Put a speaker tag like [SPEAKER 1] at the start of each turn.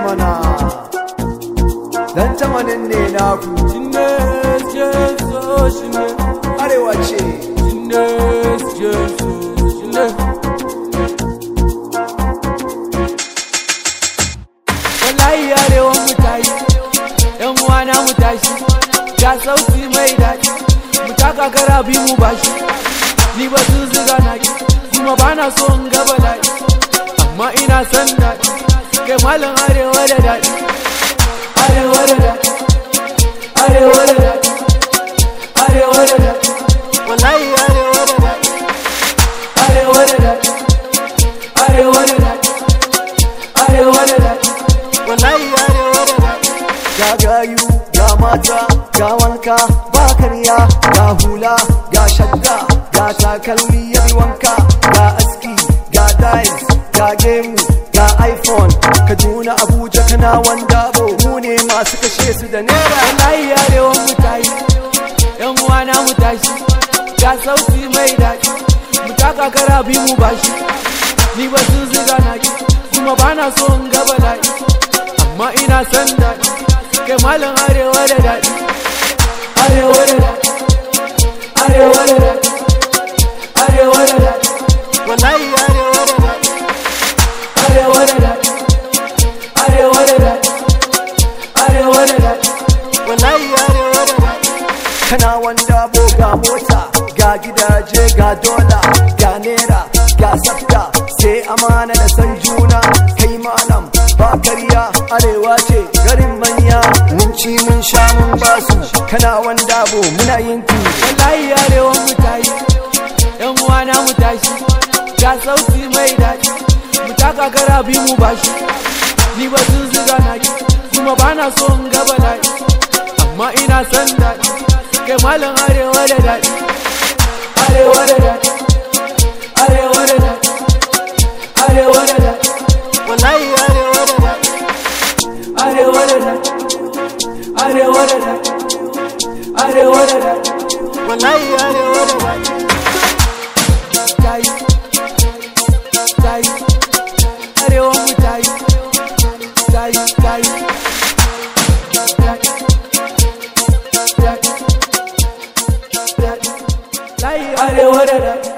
[SPEAKER 1] mana dan tamanin ne naku
[SPEAKER 2] Shine Jesu, shine,
[SPEAKER 1] arewa ce
[SPEAKER 2] shine Jesu, shine. Wallahi arewan mu tayi, ‘yan uwana mu tashi, ga sauti mai daɗi, mu taka kara bi mu bashi. Ni ba su ziga na ki, kuma ba na so in ga bala'i, amma ina son daɗi, kai malam arewa da daɗi. Arewa da daɗi, arewa da daɗi, arewa da daɗi, wallahi arewa da daɗi, arewa da daɗi, arewa da daɗi, arewa da daɗi, wallahi arewa da daɗi.
[SPEAKER 1] ga gayu ga mata ga wanka ba karya ga hula ga shadda ga takalmi yayi wanka ga aski ga dice ga gemu ga iphone kaduna abuja kana wanda bo mu ne masu kashe su da naira
[SPEAKER 2] wallahi arewan mu tayi yan uwana mu tashi ga sauti mai daɗi mu taka kara bi mu bashi ni ba su ziga na ki kuma ba na so in ga bala'i amma ina son daɗi kai malam arewa da daɗi arewa da daɗi arewa da daɗi arewa da daɗi wallahi arewa da daɗi arewa da daɗi arewa da daɗi arewa da daɗi wallahi arewa da daɗi
[SPEAKER 1] kana wanda bo ga mota ga gidaje ga dola ga naira ga sabta sai amana da san juna kai malam ba karya arewa ce garin manya mun ci mun sha mun basu kana wanda bo muna yin ki
[SPEAKER 2] wallahi arewan mu tayi yan uwana mu tashi ga sauti mai daɗi mu taka kara bi mu bashi ni ba sun ziga na ki kuma ba na so in ga bala'i amma ina son daɗi kai malam arewa da daɗi arewa da daɗi arewa da daɗi arewa da daɗi wallahi arewa da daɗi arewa da daɗi arewa da daɗi arewa da daɗi wallahi arewa da daɗi tayi tayi arewa mu tayi tayi tayi tayi arewa da daɗi